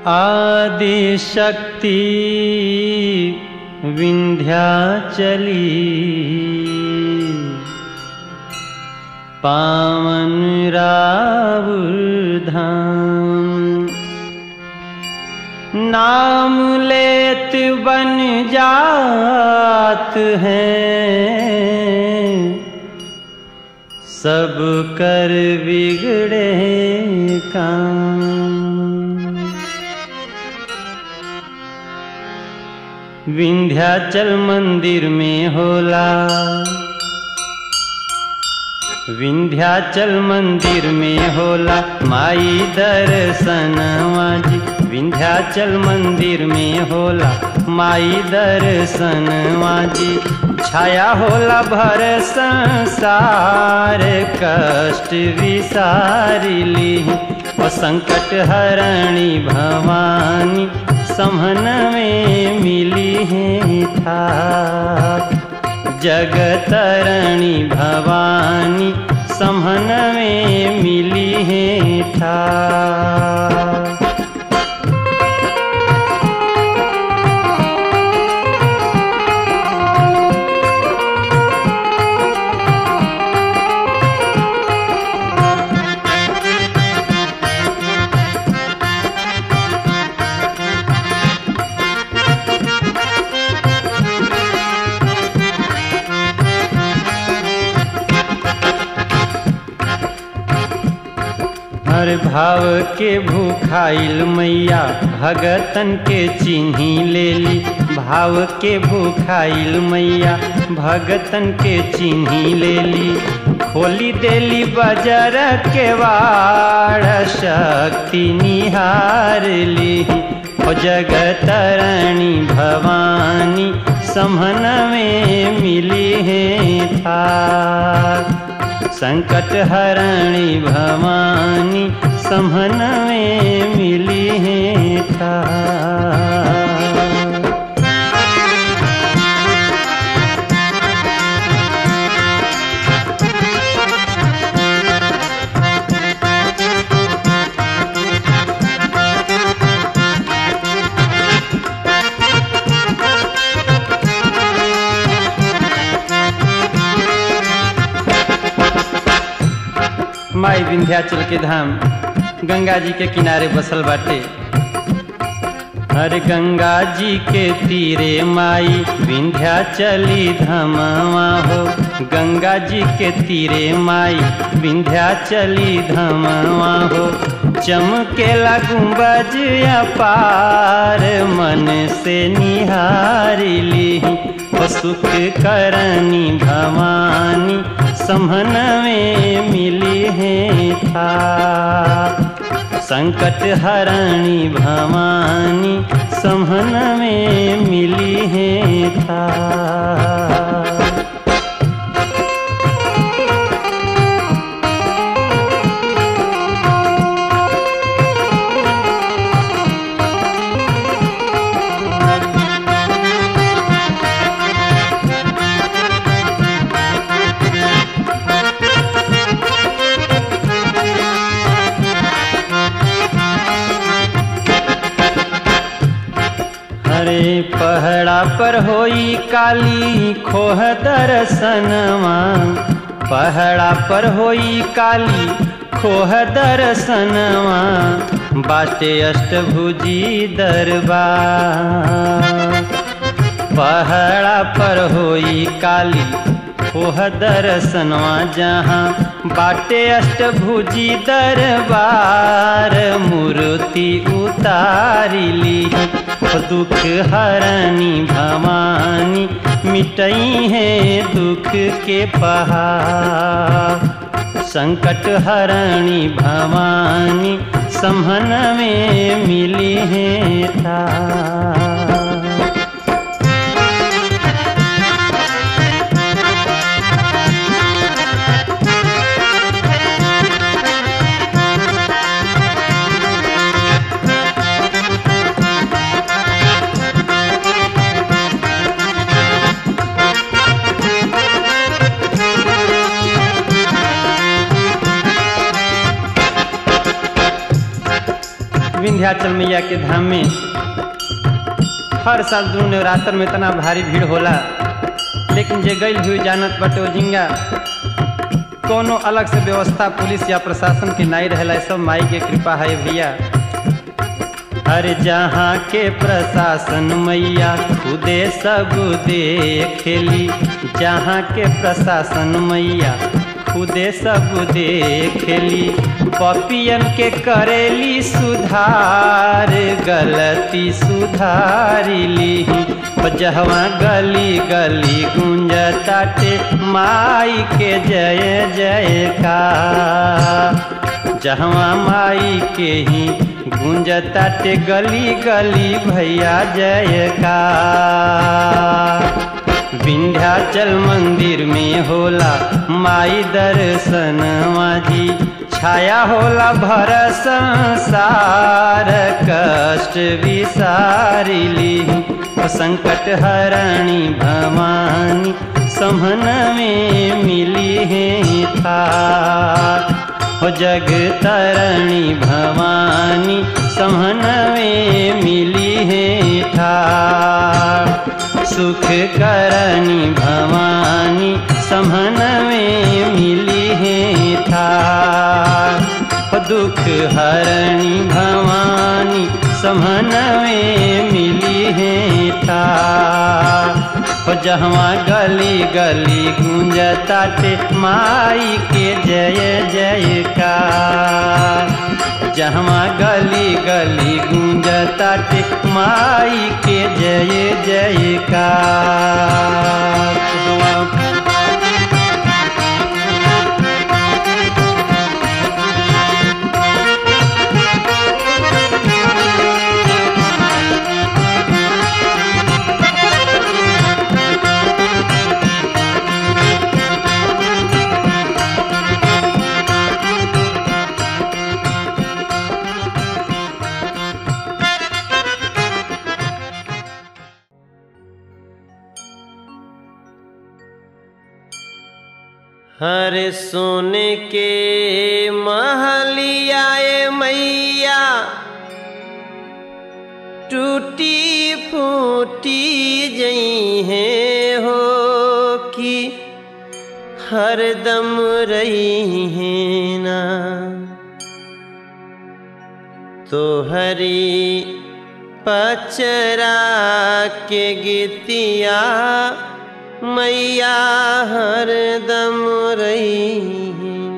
आदि शक्ति विंध्याचली पावन रावुर धाम नाम लेत बन जात हैं सब कर बिगड़े काम विंध्याचल मंदिर में होला विंध्याचल मंदिर में होला माई दर्शनवा जी विंध्याचल मंदिर में होला माई दर्शनवा जी छाया होला भर संसार कष्ट विसारिली ओ संकट हरणी भवानी समन में मिली है था जगतरणी भवानी समन में मिली है था हर भाव के भूखाइल मैया भगतन के चिन्ही ले ली भाव के भूखाइल मैया भगतन के चिन्ही ले ली खोली देली बजर के वाड़ शक्ति निहार ली ओ जगतरणी भवानी समन में मिली है था संकट हरणी भवानी समन में मिली है था माई विंध्याचल के धाम गंगा जी के किनारे बसल बाटे हर गंगा जी के तीरे माई विंध्याचली धमवा हो गंगा जी के तीरे माई विंध्याचली धमवा हो चमकेला गुंबज अपार मन से निहारिली ओ सुख करनी भवानी समन में मिली है था संकट हरणी भवानी समन में मिली है था हरे पहड़ा पर होई काली खोह दर्शनवा पहड़ा पर होई काली खोह दर्शनवा बाटे अष्टभुजी दरबार पहड़ा पर होई काली खोह दर्शनवा जहाँ बाटे अष्टभुजी दरबार मूर्ति उतारिली दुख हरणी भवानी मिटई है दुख के पहाड़ संकट हरणी भवानी समन में मिली है था विंध्याचल मैया के धाम में हर साल दू नवरात्र में इतना भारी भीड़ होला लेकिन जे गई हुई जानत बटे जिंगा कोनो अलग से व्यवस्था पुलिस या प्रशासन के नहीं रहला सब माई के कृपा है भैया हर जहाँ के प्रशासन मैया खुदे सब देखेली जहाँ के प्रशासन मैया खुदे सब देखेली पपियन के करेली सुधार गलती सुधारिली जहवा गली गली गुंजताटे माई के जय जय का जहवा माई के ही गुंजताटे गली गली भैया जय का विंध्याचल मंदिर में होला माई दर्शन माझी छाया होला भर संसार कष्ट विसारिली संकट हरणी भवानी समन में मिली है था हो जग तरणी भवानी समन में मिली है था सुख करणी भवानी समन में मिली है था दुख हरणी भवानी समन में मिली है था जहवा गली गली गूंजताटे माई के जय जय का जहवा गली गली गूंजताटे माई के जय जय का हर सोने के महलियाए मैया टूटी फूटी जई है हो कि हरदम रही है ना तो हरी पचरा के गीतिया मैया हरदम रही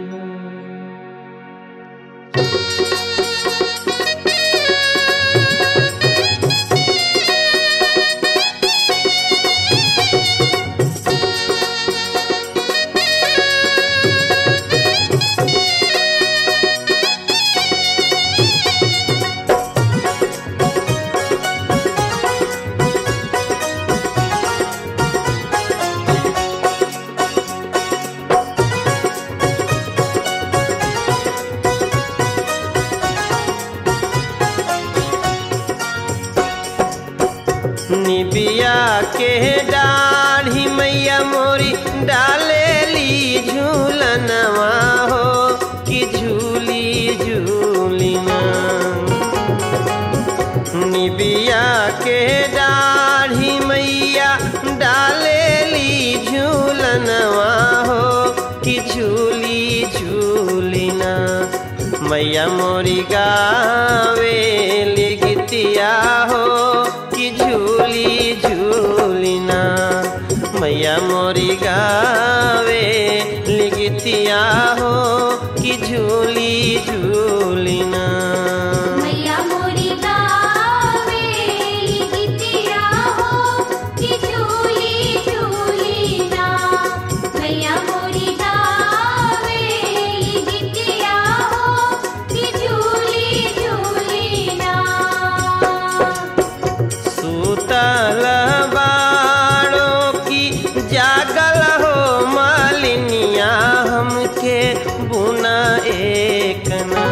निबिया के डाढ़ी मैया मोरी डालेली झूलनवा हो कि झूली झूलिना निबिया के डाढ़ी मैया डालेली झूलनवा हो कि झूली झूलिना मैया मोरी गावे लिखतिया हो कि झूली झूलिना मैया मोरी गावे लिखतिया हो कि झूली झूलिना मैया मोरी गावे गीतिया हो कि झूली झूली ना मैया मोरी गावे गीतिया हो कि झूली झूली ना सूतल बाड़ों की जागल हो मालिनिया हमके बुना एक ना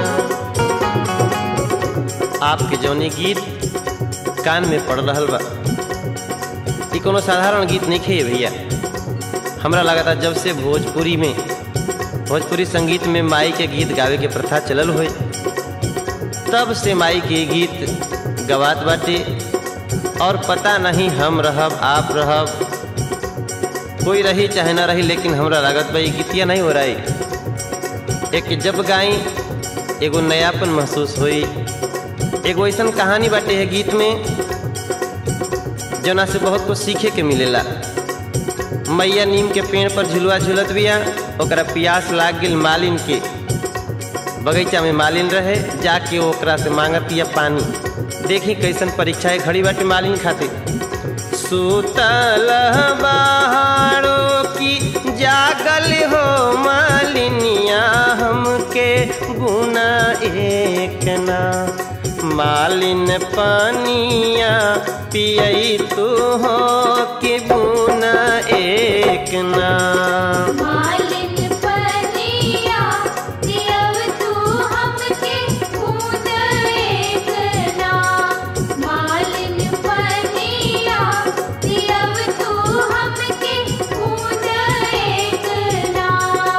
आपके जौनी गीत कान में पड़ रहल बा ई कोनो साधारण गीत नहीं खे भैया हमरा लगता जब से भोजपुरी में भोजपुरी संगीत में माई के गीत गावे के प्रथा चलल होई तब से माई के गीत गवात बाटे और पता नहीं हम रहब आप रहब कोई रही चाहे ना रही लेकिन हमरा लागत बा ई गीतिया नहीं हो रही एक जब गाई एगो नयापन महसूस हुई एगो ऐसन कहानी बाटे है गीत में जना से बहुत कुछ सीखे के मिलेला मैया नीम के पेड़ पर झुलुआ झुलत बिया ओकरा प्यास लाग गेल मालिन के बगीचा में मालिन रहे जाके ओकरा से मांगतिया पानी देखी कैसन परीक्षा है घड़ी बाटे मालिन खातिर सुतल बहारो की जागल हो मालिनिया हमके गुना एक ना मालिन पानिया पियई तू हो कि बुना एक ना मालिन पनिया दियव तू हमके खून एक ना मालिन पनिया दियव तू हमके खून एक ना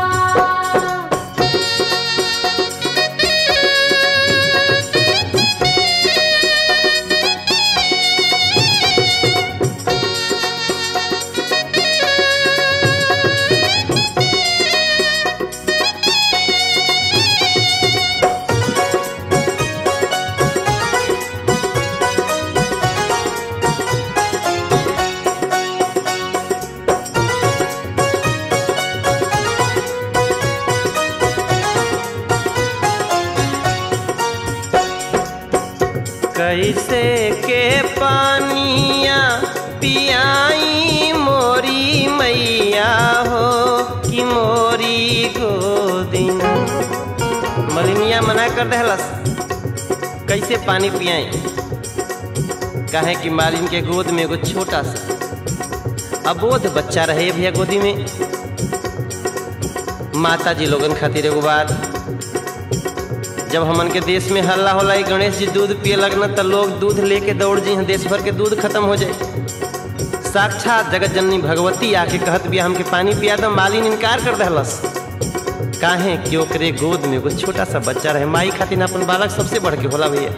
कैसे के पानिया पियाई मोरी मैया हो कि मोरी गोदिन मलिनिया मना कर दहलस कैसे पानी पियाई काहे कि मालिन के गोद में एगो छोटा सा अबोध बच्चा रहे भैया गोदी में माता जी लोगन खातिर एगो बात जब हमन के देश में हल्ला होला ई गणेश जी दूध पिए लगना तो लोग दूध लेके दौड़ जी देश भर के दूध खत्म हो जाए साक्षात जगत जननी भगवती आके कहत बिया हमके पानी पिया दो मालिन इनकार कर दहलस काहे कि ओकरे गोद में एगो छोटा सा बच्चा रहे माई खातिर अपन बालक सबसे बढ़ के होला भैया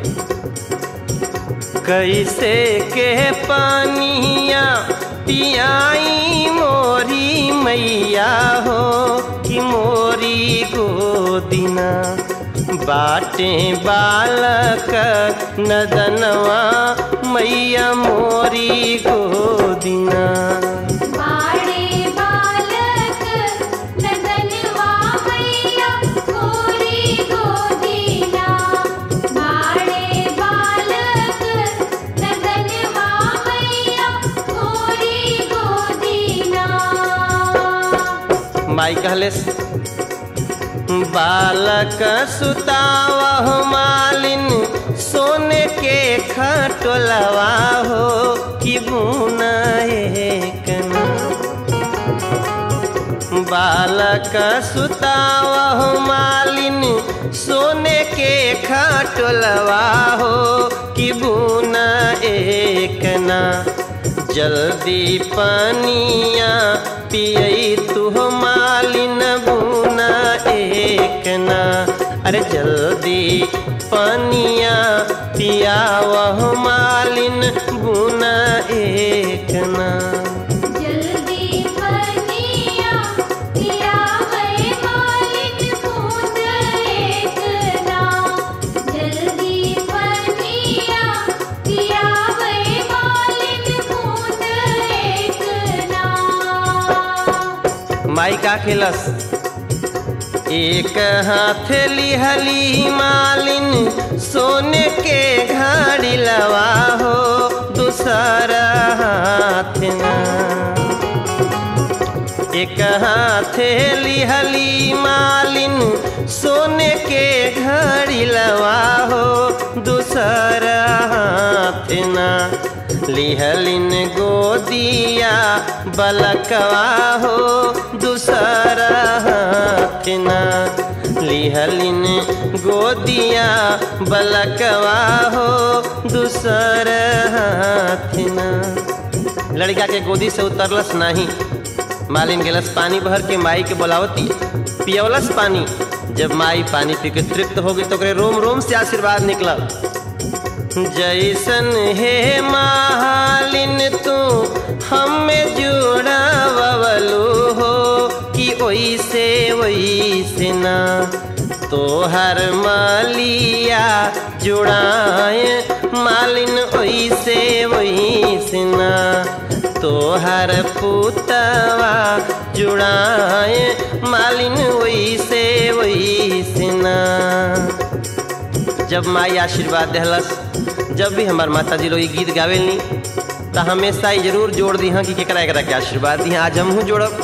कैसे के पानिया पियाई मोरी मैया हो कि मोरी गोदिना बाटे बालक नदनवा मैया मोरी गोदिना बाड़े बालक नदनवा मैया मोरी गोदीना बाड़े बालक नदनवा मैया मोरी गोदीना माई कहलेस बालक सुतावह मालिन सोने के खटोलवा हो कि बुना एक ना। बालक सुतावह मालिन सोने के खटोलवा हो कि बुना एक ना जल्दी पानिया पियई तू मालिन बुना एक ना अरे जल्दी पानिया पियावह मालिन बुना एक ना जल्दी बनिया पिया वे मालिन बूंद एक ना जल्दी बनिया पिया वे मालिन बूंद एक ना माई का खेलस एक हाथ लिहली मालिन सोने के घड़ी लवा हो दूसरा हाथ ना एक हाथ लिहली मालिन सोने के घड़ी लवा हो दूसरा हाथ ना लिहलिन गोदिया बलकवा हो दूसरा हाथ ना लिहलिन गोदिया बलकवा हो दूसरा हाथ ना लड़का के गोदी से उतरलस नहीं मालिन गेलस पानी भर के माई के बोलावती पियवलस पानी जब माई पानी पी के तृप्त हो गई तो ओकरे रोम रोम से आशीर्वाद निकलल जैसन हे मालिन तू हमें जुड़ावलू हो कि ओइसे ओइसे ना तोहर मालिया जुड़ाए मालिन ओइसे ओइसे ना तोहर पुतवा जुड़ाए मालिन वैसे वैसे ना जब माई आशीर्वाद देहलस जब भी हमार माता जी लोग ई गीत गावेलनी तो हमेशा ही जरूर जोड़ दी हाँ कि केकरा एकरा के आशीर्वाद दी आज हमहू जोड़ब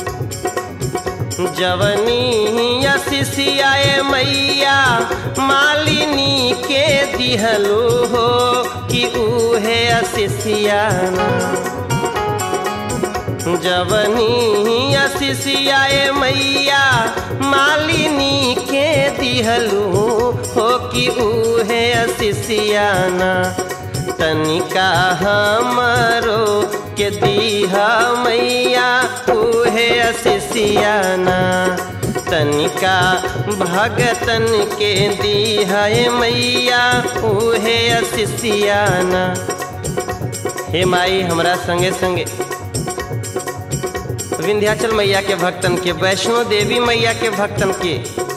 जवनी शिशियाए मैया मालिनी के दिहलू हो कि उहे शिशियाना जवनी शिशियाए मैया मालिनी के दिहलू हो कि उहे शिशियाना तनिका हमरो के दीहा मैया उहे शिशियाना तनिका भगतन के दीहा मैया उहे शिशियाना हे माई हमरा संगे संगे विंध्याचल मैया के भक्तन के वैष्णो देवी मैया के भक्तन के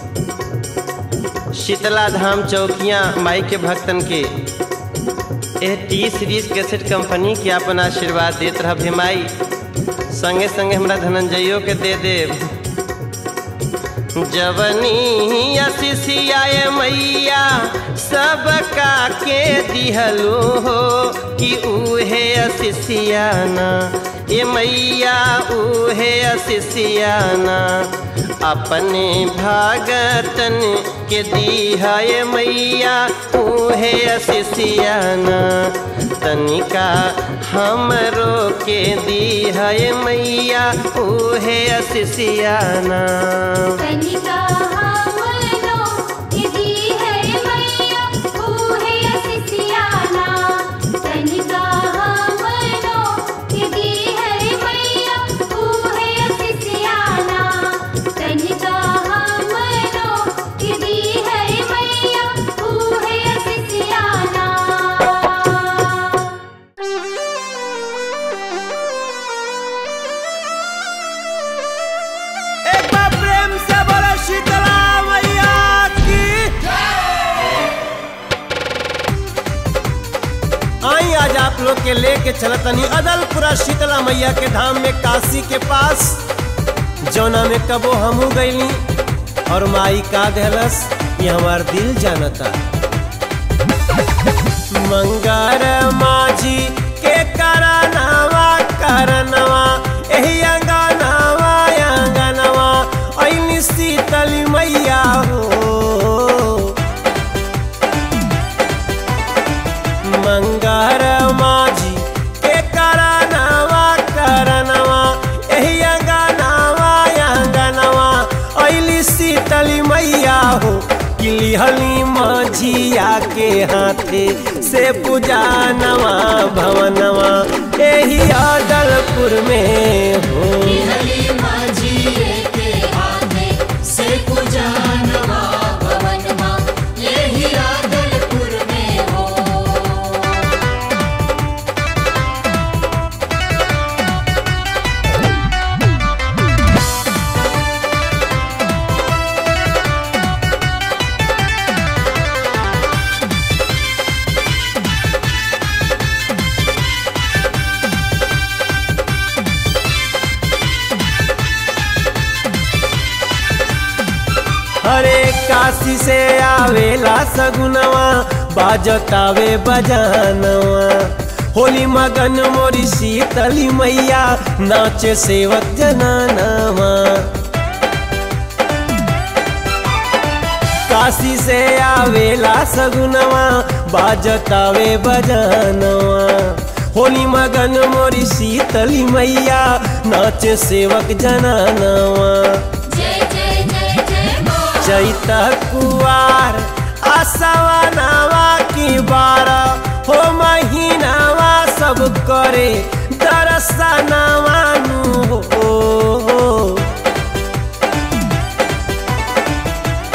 शीतला धाम चौकियाँ माई के भक्तन के एह टी सीरीज कैसेट कंपनी के अपन आशीर्वाद देत रह भेमाई संगे संगे हमरा धनंजयो के दे दे जवनी शिशियाए मैया सबका के दिहलू हो कि उहे शिशियाना ये मैया उहे शिशियाना अपने भागतन के दीहा ये मैया उहे शिशियाना तनिका हमरो के दीहा ये मैया उहे शिशियाना तनिका हमनो यदि है मैया उहे शिशियाना तनिका हमनो यदि है मैया उहे शिशियाना तनिका हमनो यदि है मैया उहे शिशियाना एक बार प्रेम से बोलो शीतला मैया की आई आज आप लोग के लेके चलतनी अदलपुरा शीतला मैया के धाम में काशी के पास जौना में कबो हमू गईली और माई का देहलस ये हमार दिल जानता मंगर माझी के करनवा करनवा एही अंगनवा अंगनवा ऐनी शीतली मैया हो मंगर माझी के करनवा करनवा एही अंगनवा अंगनवा ऐली शीतली मैया हो किलिहली माझिया के हाथे से पूजा नवा भवनवा एही अदलपुर में हो हली माझी के आगे से पूजनवा भवनवा यही आदलपुर में हो हरे काशी से आवेला सगुनवा बाजतावे बजानवा होली मगन मोरी शीतली मैया नाचे सेवक जनानवा काशी से आवेला सगुनवा बाजतावे बजानवा होली मगन मोरी शीतली मैया नाचे सेवक जनानवा जय जय जय जय माँ चैत कुआर आसवा नावा की बारा हो महीनावा सब करे दरसनावा नु हो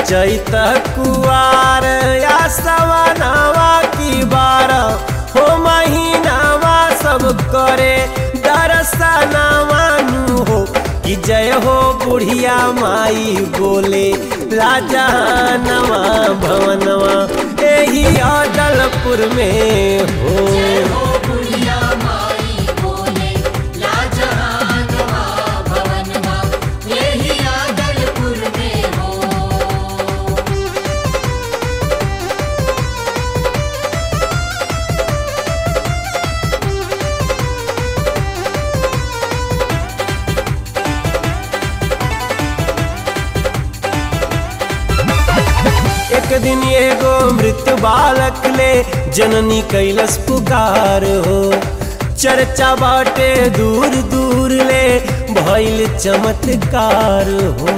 कुआर या सवनावा की बारह हो महीनावा सब करे दरसनावा नु हो कि जय हो बुढ़िया माई बोले राजा नवा भवनवा एही अदलपुर में हो जय हो बुढ़िया माई बोले लाजहानवा भवनवा यही आदलपुर में हो एक दिन एगो मृत बालक ले जननी कैलस पुकार हो चर्चा बाटे दूर दूर ले भइल चमत्कार हो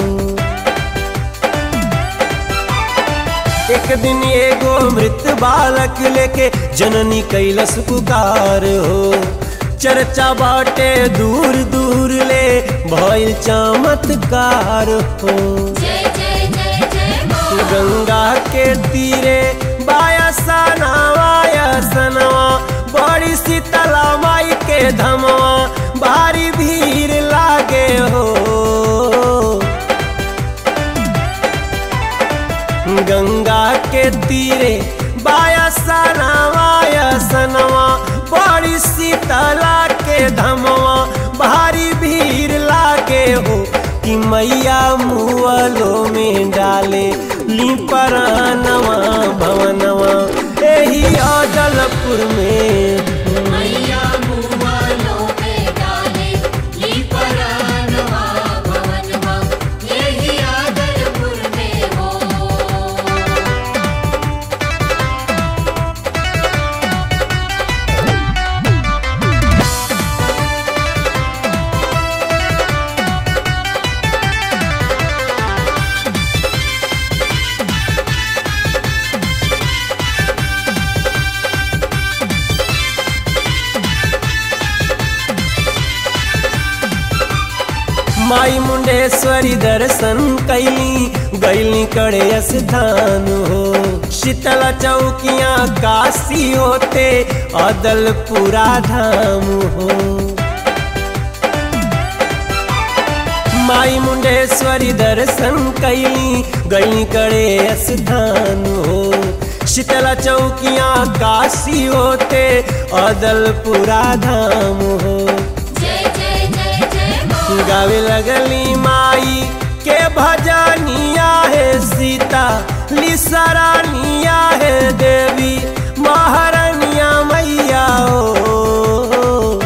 एक दिन एगो मृत बालक लेके जननी कैलस पुकार हो चर्चा बाटे दूर दूर ले भइल चमत्कार हो जय जय जय जय माँ गंगा के तीरे बायसा नवा बड़ी शीतला माई के धमवा भारी भीड़ लागे हो गंगा के तीरे बायसा नवा बड़ी शीतला के धमवा भारी भीड़ लागे हो कि मैया मुअलो में डाले लिपरानवा भवनवा एही अदलपुर में मैया मुआलों में डाले ली परानवा भवनवा यही आदलपुर में हो माई मुंडेश्वरी दर्शन कैली गैली कड़े स्थान हो शीतला चौकिया काशी होते अदलपुरा धाम हो माई मुंडेश्वरी दर्शन कैली गैली कड़े स्थान हो शीतला चौकिया काशी होते अदलपुरा धाम हो जय जय जय जय माँ गावे लगली माई के भजनिया है सीता लिसरानिया है देवी महारानिया मैया ओ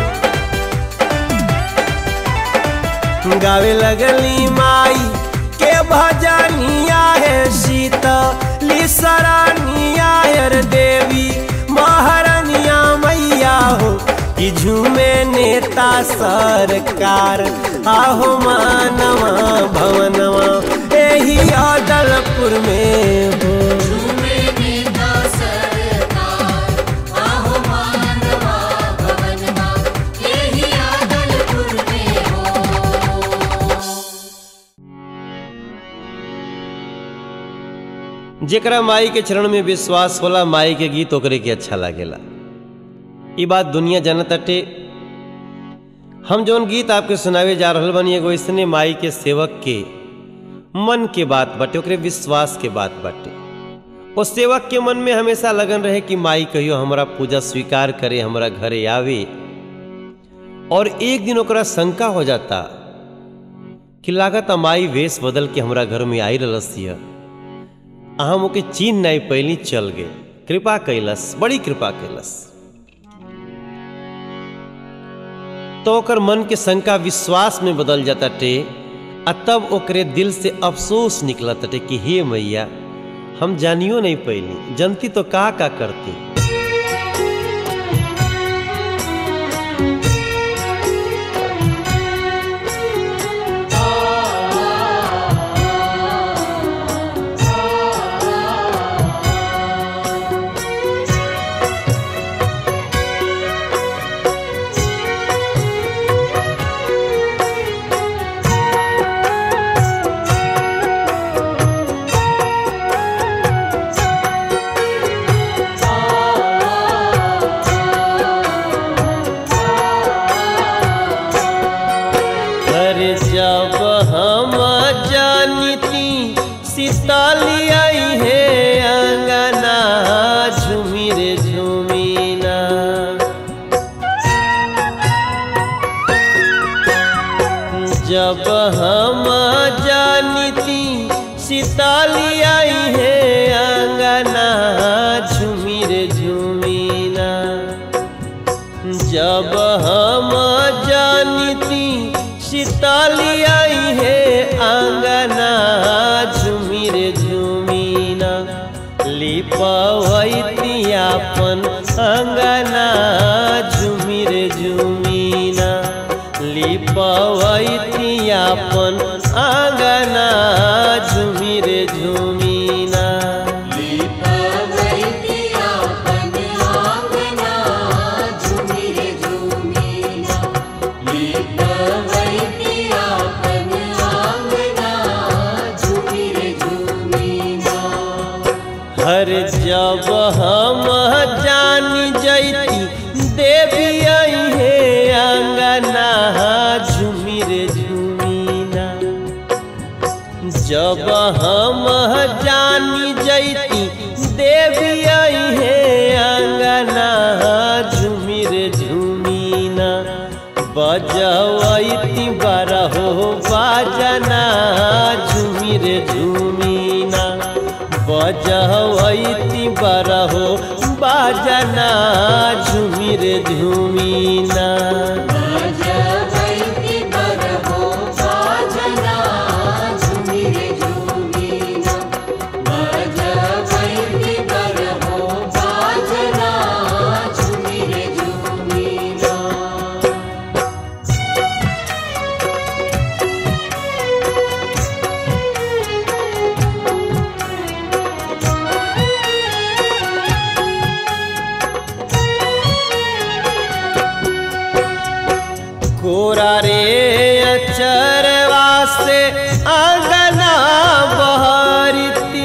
गावे लगली माई के भजनिया है सीता लिसरानिया है देवी महारानिया मैया हो कि झूमे नेता सरकार आहो मानवा भवनवा एही अदलपुर में हो झूमे नेता सरकार आहो मानवा भवनवा यही आदलपुर में हो जेकरा माई के चरण में विश्वास होला माई के गीत ओकरे के अच्छा लागेला ई बात दुनिया जानत अटे हम जौन गीत आपके सुनावे जा रहल बनी एगो ऐसने माई के सेवक के मन के बात बाटे ओकरे विश्वास के बात बाटे ओ सेवक के मन में हमेशा लगन रहे कि माई कहियो हमरा पूजा स्वीकार करे हमरा घरे आवे और एक दिन ओकरा शंका हो जाता कि लागत माई वेश बदल के हमरा घर में आई रहलसिया हम ओके चीन नहीं पहली चल गए कृपा कैलस बड़ी कृपा कैलस तो ओकर मन के शंका विश्वास में बदल जाता टे आ तब ओकरे दिल से अफसोस निकलत टे कि हे मैया हम जानियो नहीं पैली जनती तो का का करती जब हम जानिती सीताली आई है अंगना झुमिर झुमीना जब हम जानिती सीताली आई है अंगना झुमिर झुमीना लिपवैती अपन अंगना झुमिर झुमीना लिपवैती अपन अंगना झुमिर झुमीना हर जब हम जान जैती देवी आई है अंगना झुमिर झुमीना जब हम जान जैती देवी आई है अंगना झुमिर झुमीना बजवैती बारहो बाजना झुमिर झुमीना बजवैती बारहो बाजना झुमिर झुमीना कोरा रे अचरवा से अंगना बहरती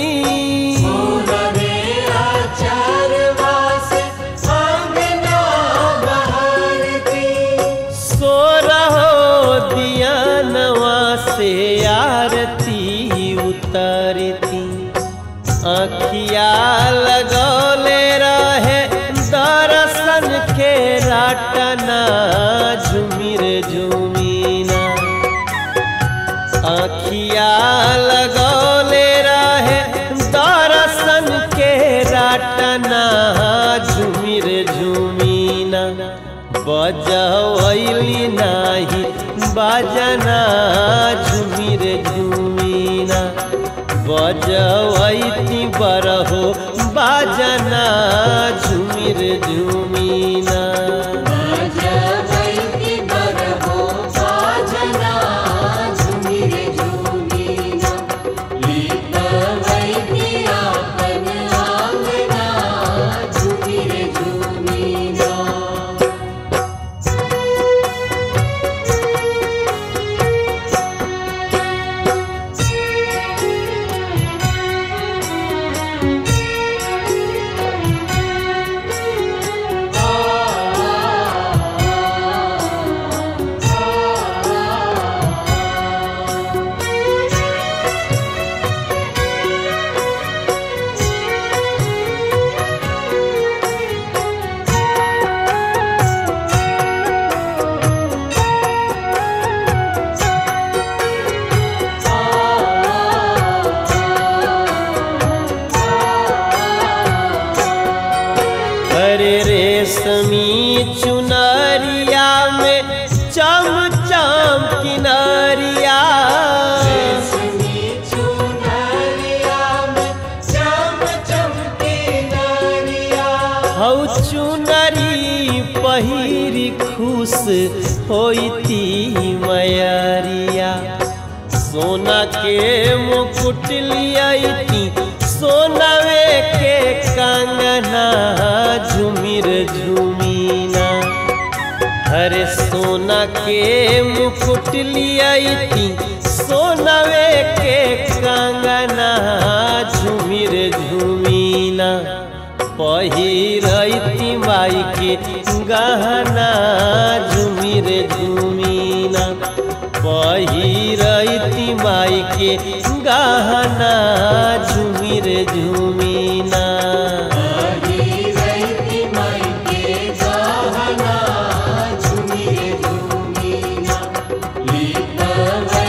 सोरहो दियानवा से आरती उतरती अखिया लगौले रहे दर्शन के राटना झुमिर झुमीना अखिया लगौले रहे दर्शन के राटना झुमिर झुमीना बजवैली नाही बाजना झुमिर झुमीना बजवैती बरहो बाजना झुमिर झुमीना हरे रेशमी चुनरिया में चम चम किनरिया हौ चुनरी पहिरी खुश होती मयरिया सोना के मुकुट लियाई सोनवे के कंगना झुमिर झुमीना हरे सोना के मुकुट लियाई सोनवे के कंगना झुमिर झुमीना पहिरती माई के गहना झुमिर झुमीना पहिरती माई के गहना झुमिर झुमीना झुमिर झुमीना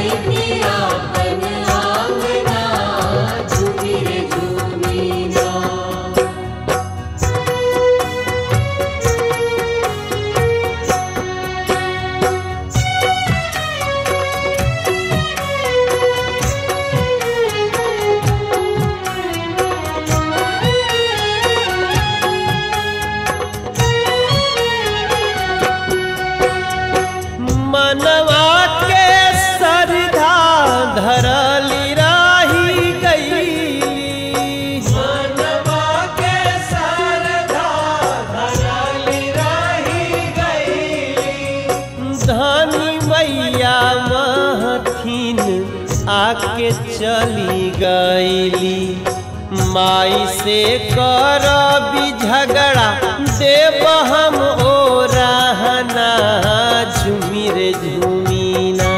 चली गईली माई से करबी झगड़ा देव हम ओ रहना झूमी रे झूमीना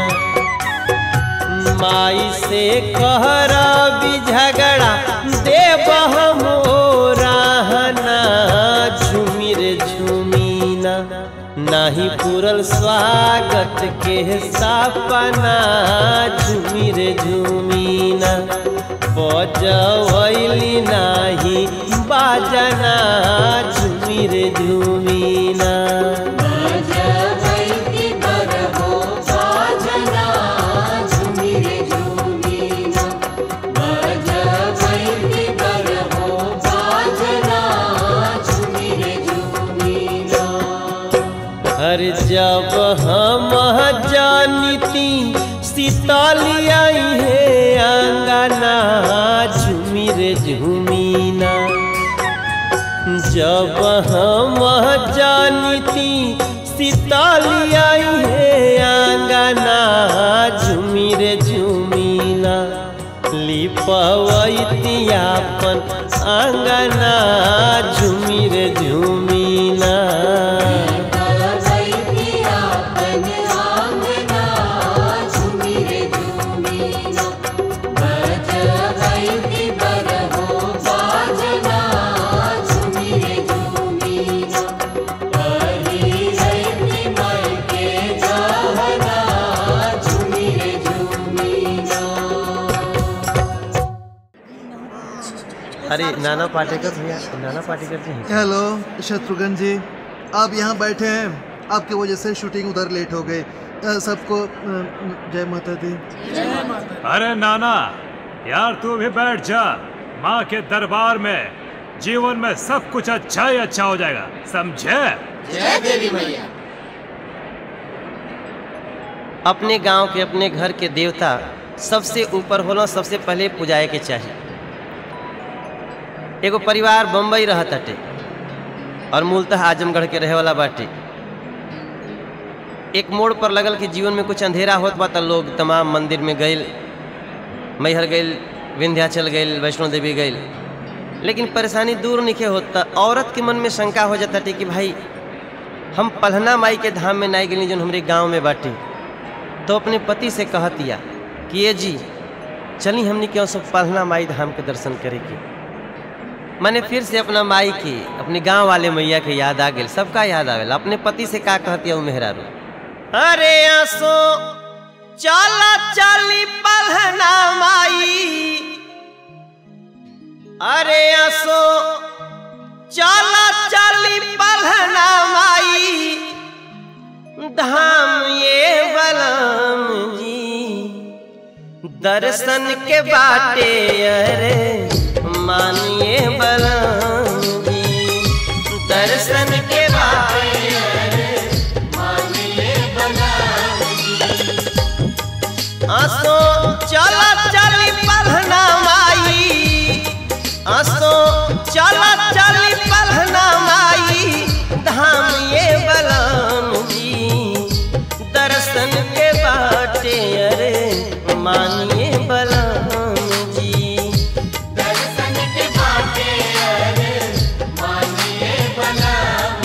माई से कहरबी झगड़ा देव हम ओ रहना झूमी रे झूमीना नाही पूरल स्वागत के सपना झूमी रे झूमीना बजवैली नाही बाजना झूमी रे झूमीना भजवैति बरहो बाजना झुमिरे झुमीना भजवैति बरहो बाजना झुमिरे झुमीना हर जब हम जानिती सीतालिया है अंगना झूमी रे झूमीना जब हम जानिती सीतालिया है अंगना झूमी रे झूमीना लिपवैती अपन अंगना झूमी रे झूमीना भजवैति आपन आंगना झुमिरे झुमीना भजवैति बरहो बाजना झुमिरे झुमीना हरिरैति मयके जहना झुमिरे झुमीना अरे नाना पाटेकर भैया नाना पाटेकर जी हैं। हेलो शत्रुघ्न जी आप यहाँ बैठे हैं आपकी वजह से शूटिंग उधर लेट हो गई अ, सबको अ, जय माता दी अरे नाना यार तू भी बैठ जा माँ के दरबार में जीवन में सब कुछ अच्छा ही अच्छा हो जाएगा समझे अपने गांव के अपने घर के देवता सबसे ऊपर होला सबसे पहले पुजाए के चाहिए एगो परिवार बम्बई रहत हटे और मूलतः आजमगढ़ के रहे वाला बाटे एक मोड़ पर लगल कि जीवन में कुछ अंधेरा होत बा त लोग तमाम मंदिर में गइल मैहर गइल विंध्याचल गइल वैष्णो देवी गइल लेकिन परेशानी दूर नहीं होता औरत के मन में शंका हो जाता कि भाई हम पलहना माई के धाम में नहीं गई जो हमारे गांव में बाटे तो अपने पति से कहतिया कि ये जी चली हमने क्यों सब पलहना माई धाम के दर्शन करे के मैंने फिर से अपना माई की अपने गांव वाले मैया के याद आ गई सबका याद आवेला अपने पति से का कहतिया वो मेहरारू अरे आसो चला चली पलहना माई अरे आसो चला चली पलहना माई धाम ये बलम जी दर्शन के बाटे अरे मानिए बलम जी दर्शन के बाटे आसो चला चली पलहना माई आसो चला चली पलहना माई धाम ये बलम जी दर्शन के बाटे अरे मानिए बलम जी दर्शन के बाटे अरे मानिए बलम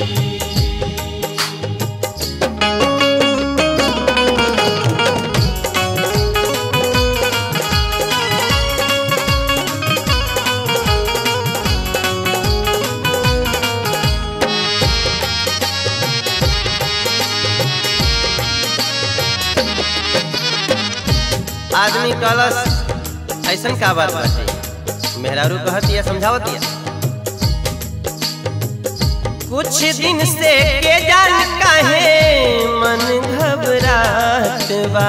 आदमी कलश ऐसन का बात बाटे मेहरारू कहतिया समझावतिया कुछ दिन से के जान काहे मन घबरात बा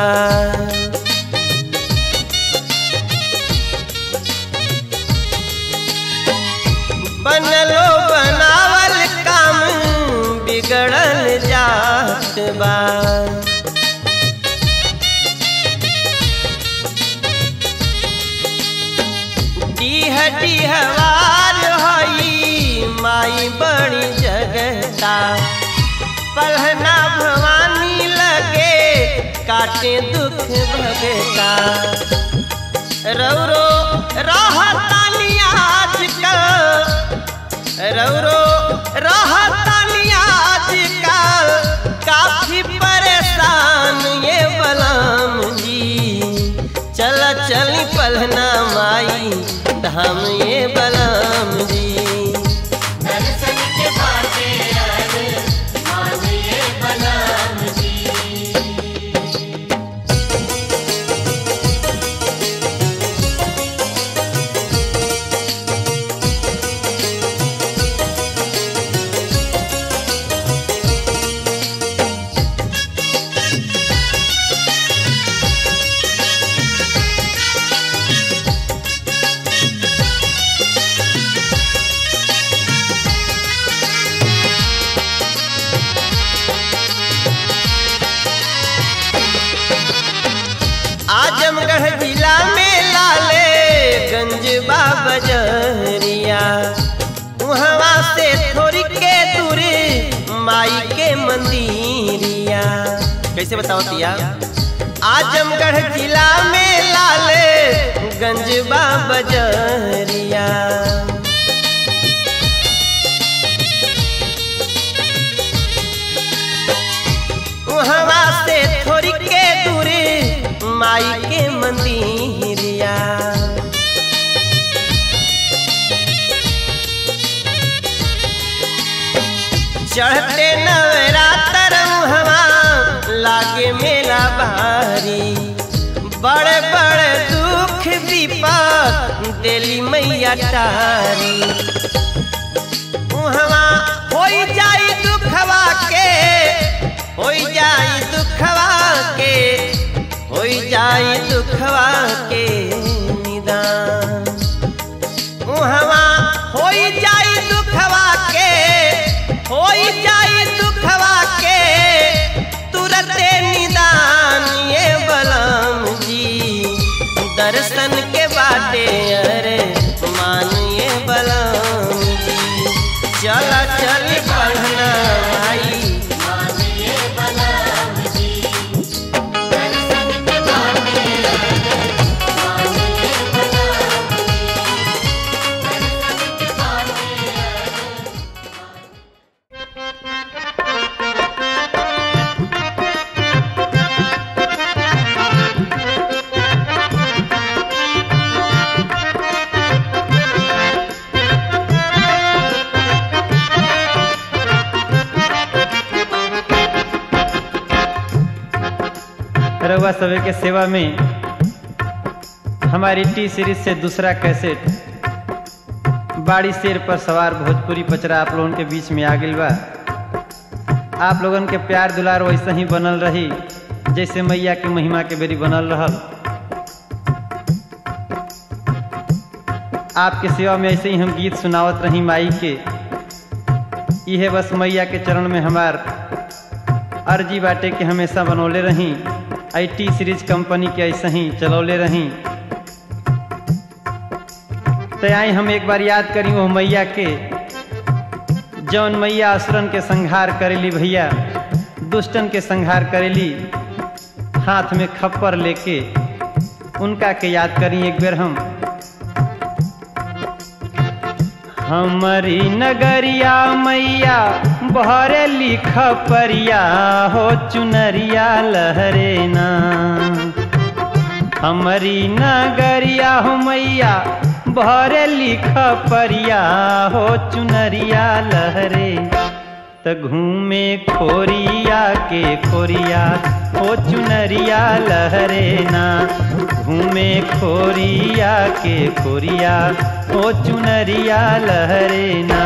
बनलो बनावल काम बिगड़ल जात बा डीह डीहवार हई माई बड़ी जगता पलहना भवानी लगे काटे दुख भगता रौरो रहतानी आजकल रौरो रहतानी आजकल काफी परेशान ये बलम जी चल चली पलना माई धाम ये बलम जी दर्शन के बाटे अरे मानिए बलराम जी आजमगढ़ जिला में लाले गंज बाबजरिया वहाँ से थोड़ी के दूरी माई के मंदिरिया कैसे बताओ तिया आजमगढ़ जिला में लाले गंज बाबजरिया वहाँ से थोड़ी के दूरी माई के मंदिरिया चढ़ते नवरात्र हवा लागे मेला भारी बड़े बड़े दुख विपद दिली मैया तारी उहवा होई जाई दुखवा के होई जाई दुखवा के होई जाई दुखवा के निदान उहवा होई जाई दुखवा के होई जाई दुखवा के तुरते निदान ये बलम जी दर्शन के बाटे अरे मानिए बलम जी चला चल पढ़ना भाई मानिए बलराम जी दर्शन के बाटे अरे मानिए बलराम जी दर्शन के बाटे अरे रउआ सभे के सेवा में हमारी टी सीरीज से दूसरा कैसेट बाड़ी शेर पर सवार भोजपुरी पचरा आप लोगन के बीच में आ गइल बा आप लोगन के प्यार दुलार वैसे ही बनल रही जैसे मैया के महिमा के बेरी बनल रहल आपके सेवा में ऐसे ही हम गीत सुनावत रही माई के इहे बस मैया के चरण में हमार अर्जी बाटे के हमेशा बनौले रही आई टी सीरीज कंपनी के ऐसे ही चलौले रही तो आई हम एक बार याद करी वो मैया के जौन मैया असुरन के संहार करेली भैया दुष्टन के संहार करेली हाथ में खप्पर लेके उनका के याद करी एक बेर हम हमारी नगरिया मैया बहरे लिख परिया हो चुनरिया लहरे ना हमारी नगरिया हो मैया बहरे लिख परिया हो चुनरिया लहरे त घूमे खोरिया के खोरिया हो चुनरिया लहरे ना घूमे खोरिया के खोरिया हो चुनरिया लहरे ना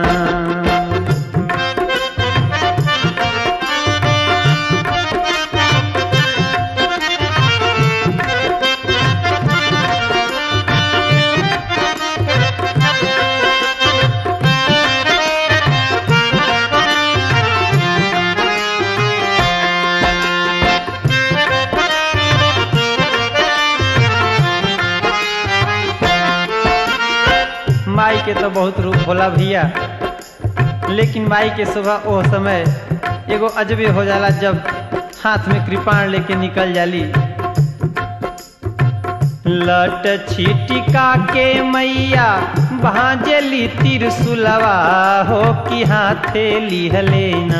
माई के तो बहुत रूप होला भैया लेकिन माई के सुबह ओ समय एगो अजबे हो जाला जब हाथ में कृपाण लेके निकल जाली लट छिटिका के मैया भांजली तिरसुलवा हो कि हाथे लिहलेना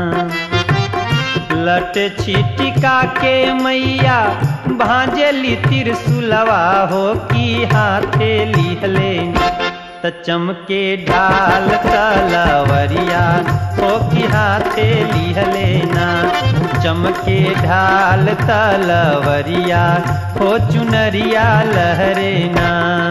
लट छिटिका के मैया भांजली तिरसुलवा हो कि हाथे लिहलेना त चमके ढाल तलवरिया हो कि हाथे लिहलेना चमके ढाल तलवरिया हो चुनरिया लहरेना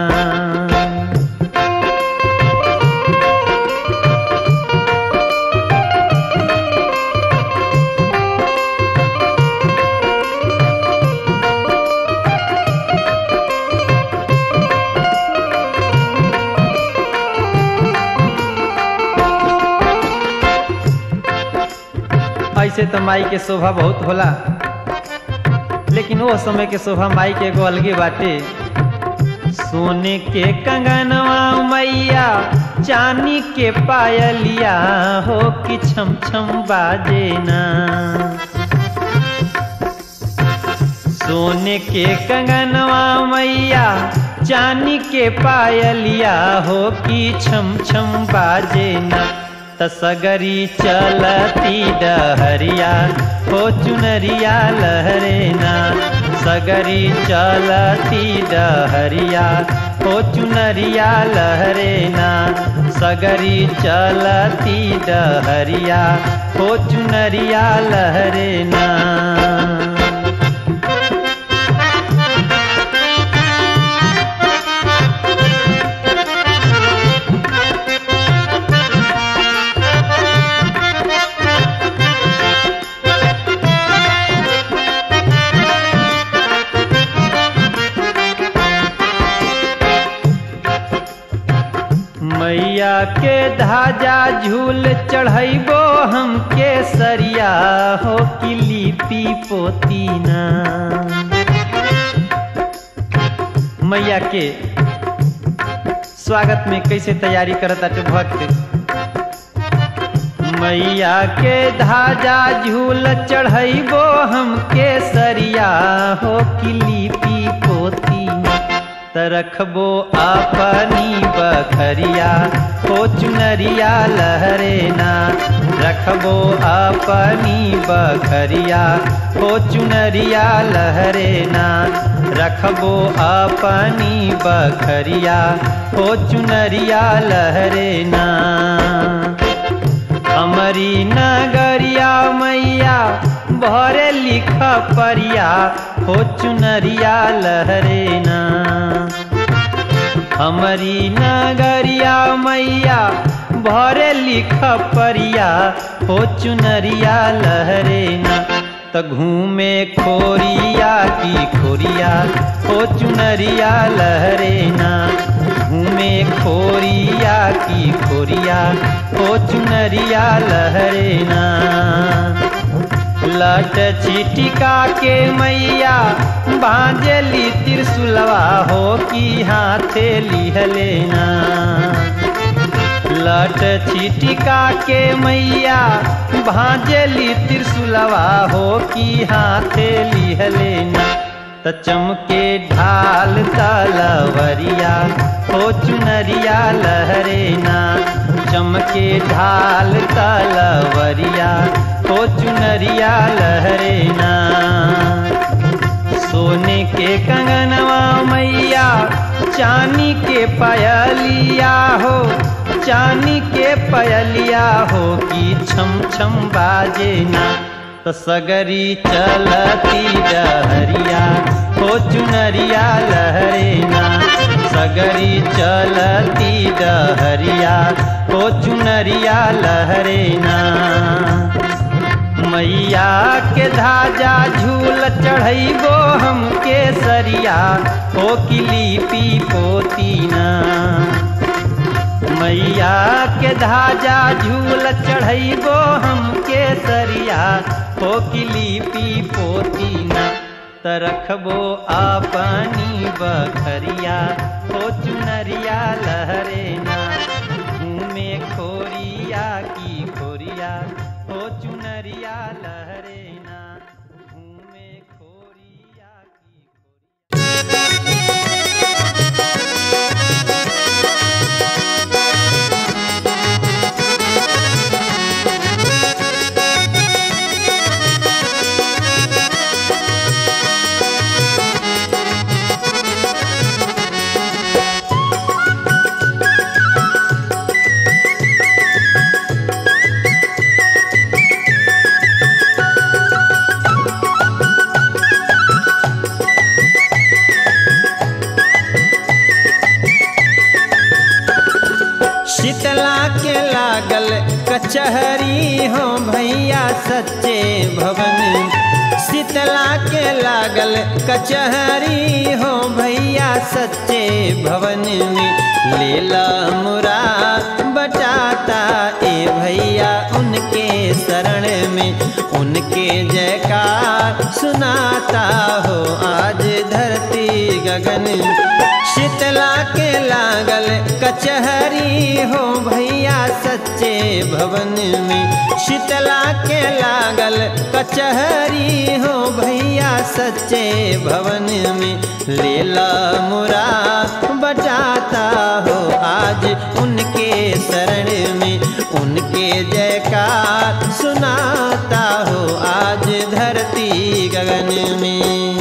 ऐसे तो माई के शोभा बहुत होला लेकिन वो समय के शोभा माई के एगो अलगे बाटे सोने के कंगनवा मैया चांदी के पायलिया हो कि छम छम बाजे ना सोने के कंगनवा मैया चांदी के पायलिया हो कि छम छम बाजे ना तसगरी चलती डहरिया हो चुनरिया लहरेना सगरी चलती डहरिया हो चुनरिया लहरेना सगरी चलती डहरिया हो चुनरिया लहरेना मैया के धाजा झूल चढ़ैबो हम के सरिया हो कि लिपि पोतीना मैया के स्वागत में कैसे तैयारी करता तो भक्त मैया के धाजा झूल चढ़ैबो हम के सरिया हो कि लिपि पोतीना तरखबो अपनी बखरिया हो चुनरिया लहरेना रखबो अपनी बखरिया हो चुनरिया लहरेना रखबो अपनी बखरिया हो चुनरिया लहरेना हमारी नगरिया मैया भरे लिख परिया हो चुनरिया लहरेना हमारी नगरिया मैया भरे लिख परिया हो चुनरिया लहरेना त घूमे खोरिया की खोरिया हो चुनरिया लहरेना घूमे खोरिया की खोरिया हो चुनरिया लहरेना लट छिटिका के मैया बांजली त्रिशुलवा हो कि हाथे लिहलेना लट छिटिका के मैया भांजली त्रिशुलवा हो कि हाथे लिहलेना त चमके ढाल तलवरिया हो चुनरिया लहरेना चमके ढाल तलवरिया हो चुनरिया लहरेना सोने के कंगनवा मैया चानी के पयलिया हो चानी के पयलिया हो कि छम छम बाजे ना तो सगरी चलती डहरिया हो चुनरिया लहरेना सगरी चलती डहरिया हो चुनरिया लहरेना मैया के धाजा झूल चढ़ैबो हम के सरिया हो कि लिपि पोतीना मैया के धाजा झूल चढ़ैबो हम के सरिया हो कि लिपि पोतीना त रखबो अपनी बखरिया हो चुनरिया लहरेना घूमे खोरिया की खोरिया हो चुनरिया लहरेना घूमे खोरिया की खोरिया कचहरी हो भैया सच्चे भवन शीतला के लागल कचहरी हो भैया सच्चे भवन में लीला मुरा बटाता ए भैया उनके शरण में उनके जयकार सुनाता हो आज धरती गगन शीतला के लागल कचहरी हो भैया सच्चे भवन में शीतला के लागल कचहरी हो भैया सच्चे भवन में लीला मुरा बजाता हो आज उनके शरण में उनके जयकार सुनाता हो आज धरती गगन में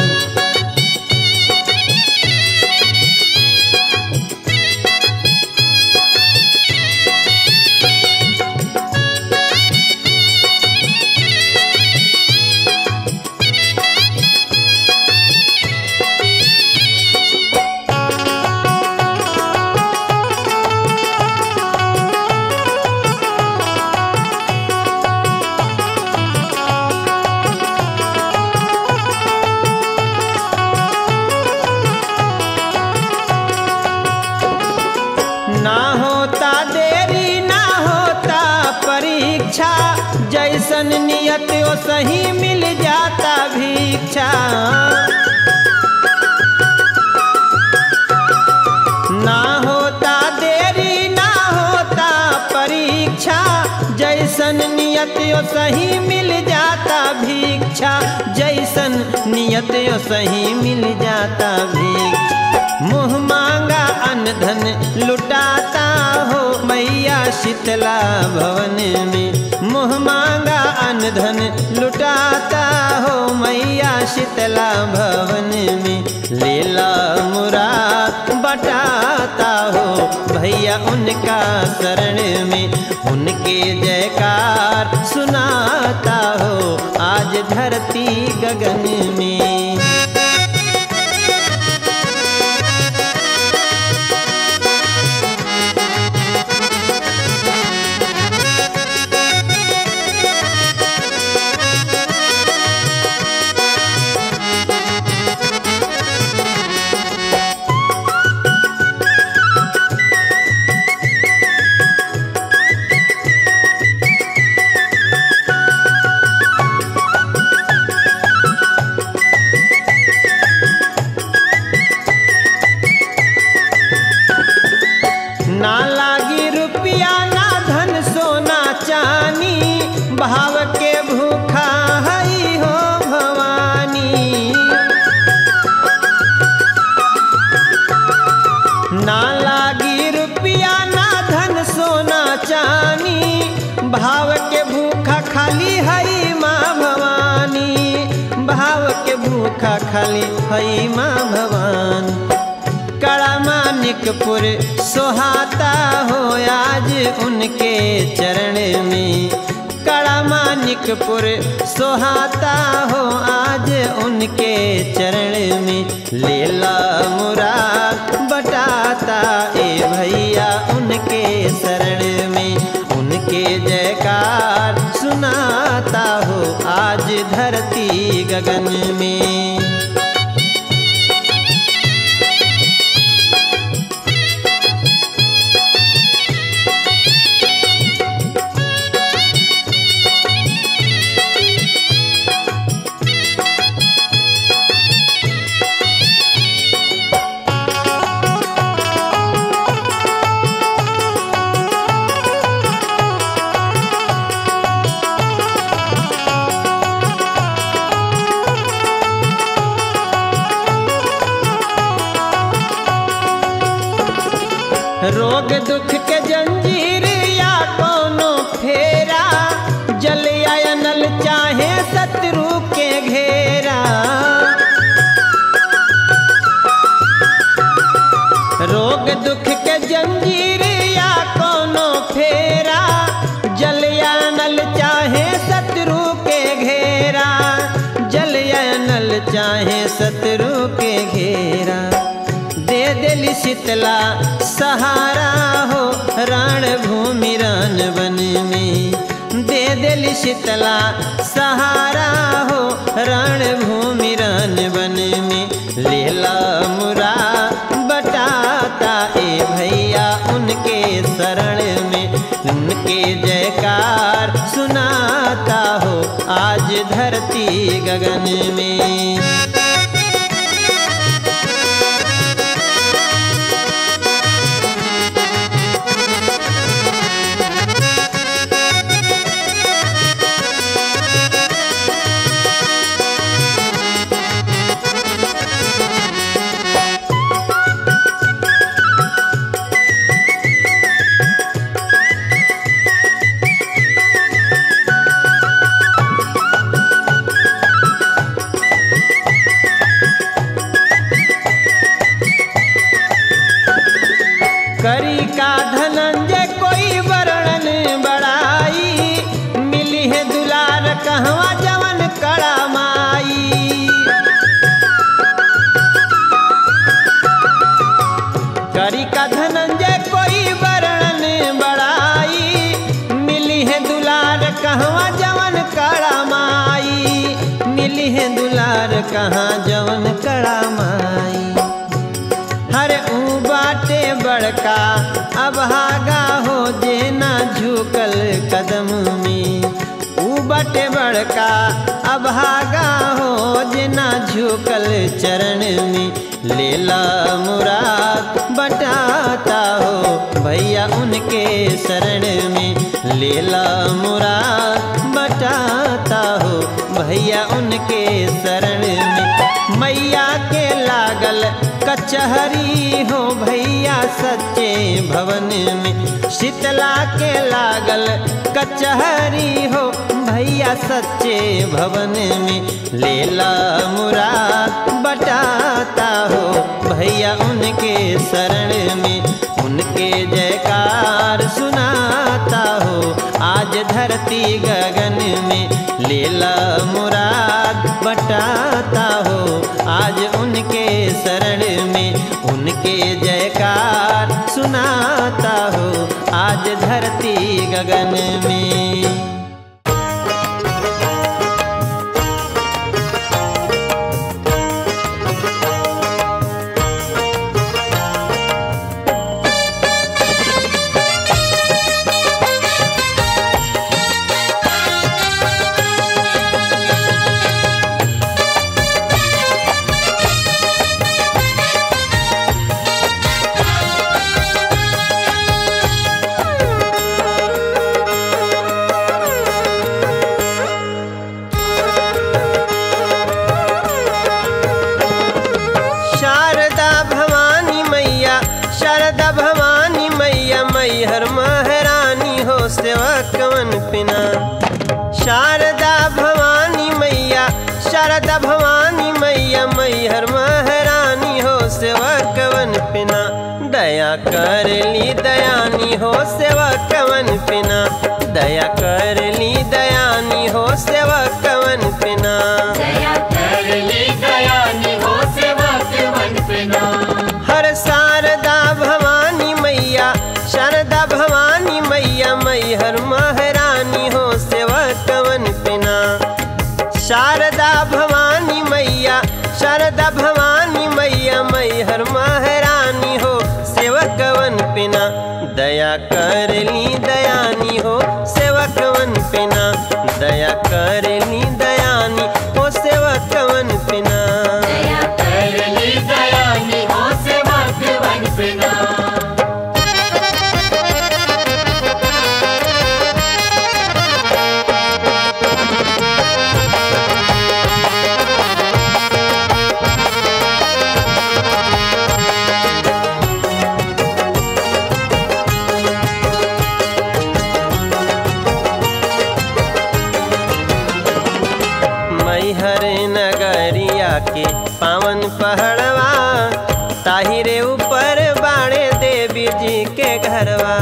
ना होता देरी ना होता परीक्षा जैसन नियत ओ सही मिल जाता भिक्षा ना होता देरी ना होता परीक्षा जैसन नियत ओ सही मिल जाता भिक्षा जैसन नियत ओ सही मिल जाता भिक्षा मुँह मांगा अन्न धन लुटाता हो मैया शीतला भवन में मुँह मांगा अन्न धन लुटाता हो मैया शीतला भवन में लीला मुरा बटाता हो भैया उनका शरण में उनके जयकार सुनाता हो आज धरती गगन में ना लागी रुपया ना धन सोना चानी भाव के भूखा हई हो भवानी ना लागी रुपया ना धन सोना चानी भाव के भूखा खाली हई माँ भवानी भाव के भूखा खाली हई माँ भवानी कड़ा मानिकपुर सोहाता हो आज उनके चरण में कड़ा मानिकपुर सोहाता हो आज उनके चरण में लीला मुरा बटाता ए भैया उनके शरण में उनके जयकार सुनाता हो आज धरती गगन में रोग दुख के जंजीर या कोनो फेरा जल या नल चाहे शत्रु के घेरा रोग दुख के जंजीर या कोनो फेरा जल या नल चाहे शत्रु के घेरा जल या नल चाहे शत्रु के घेरा दे दिल शीतला सहारा हो रण भूमि रन बने में दे दिल शीतला सहारा हो रणभूमि रन बन में लेला मुरा बटाता ए भैया उनके शरण में उनके जयकार सुनाता हो आज धरती गगन में करी का धनंजय कोई वर्णन बड़ाई मिली है दुलार कहवा जवन कड़ा माई करी का धनंजय कोई वर्णन बड़ाई मिली है दुलार कहवा जवन कड़ा माई मिली है दुलार कहाँ जवन कड़ा माई हरे ऊ बाटे बड़का अभागा हो जे ना झुकल कदम में ऊ बाटे बड़का अभागा हो जे ना झुकल चरण में लेला मुराद बटाता हो भैया उनके शरण में लेला मुराद बटाता हो भैया उनके शरण में मैया के लागल कचहरी हो भैया सच्चे भवन में शीतला के लागल कचहरी हो भैया सच्चे भवन में लेला मुराद बटाता हो भैया उनके शरण में उनके जयकार सुनाता हो आज धरती गगन में लेला मुराद बटाता हो आज उनके शरण में उनके जयकार सुनाता हो आज धरती गगन में शारदा भवानी मैया शारदा भवानी मैया मैहर महारानी हो सेवा कवन पिना शारदा भवानी मैया शारदा भवानी मैया मैहर महारानी हो सेवा कवन पिना दया कर ली दयानी हो सेवा कवन पिना दया कर ली दयानी हो सेवा कवन पिना दया कर ली दयानी हो सेवा के मन पिना हर शारदा भवानी मैया शारदा भवानी मैया मैहर महारानी हो सेवा कवन पिना शारदा भवानी मैया शारदा भवानी मैया मैहर महारानी हो सेवा कवन पिना दया कर ली दयानी हो सेवा कवन पिना दया कर ली दयानी हो सेवा कवन पिना दया कर ली दयानी हो सेवा के मन पिना मैहर नगरिया के पावन पहड़वा ताहिरे ऊपर बाणे देवी जी के घरवा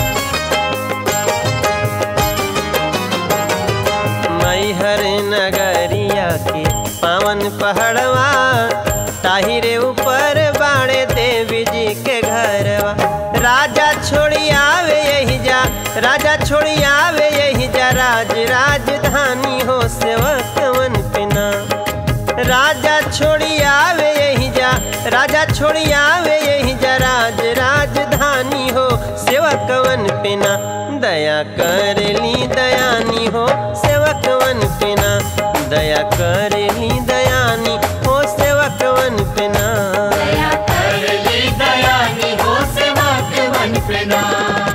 मैहर नगरिया के पावन पहड़वा ताहिरे ऊपर बाणे देवी जी के घरवा राजा छोड़ी आवे यही जा राजा छोड़ी आवे यही जा राज राजधानी हो सेवा कवन पिना राजा छोड़ी आवे यही जा राजा छोड़ी आवे यही जा राज राजधानी हो सेवा कवन पिना दया कर ली दयानी हो सेवा कवन पिना दया कर ली दयानी हो सेवा कवन पिना दया कर ली दयानी हो सेवा के मन पे ना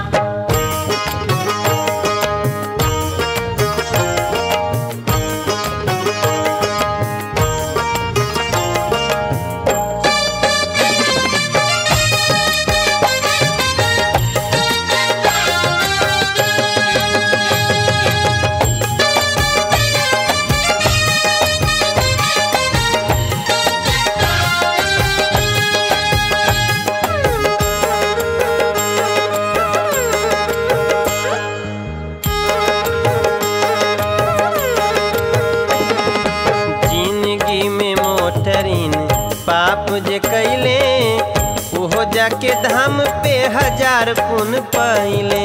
जिंदगी में मोटरिन पाप जे कैले ओहो जाके धाम पे हजार पुन पहिले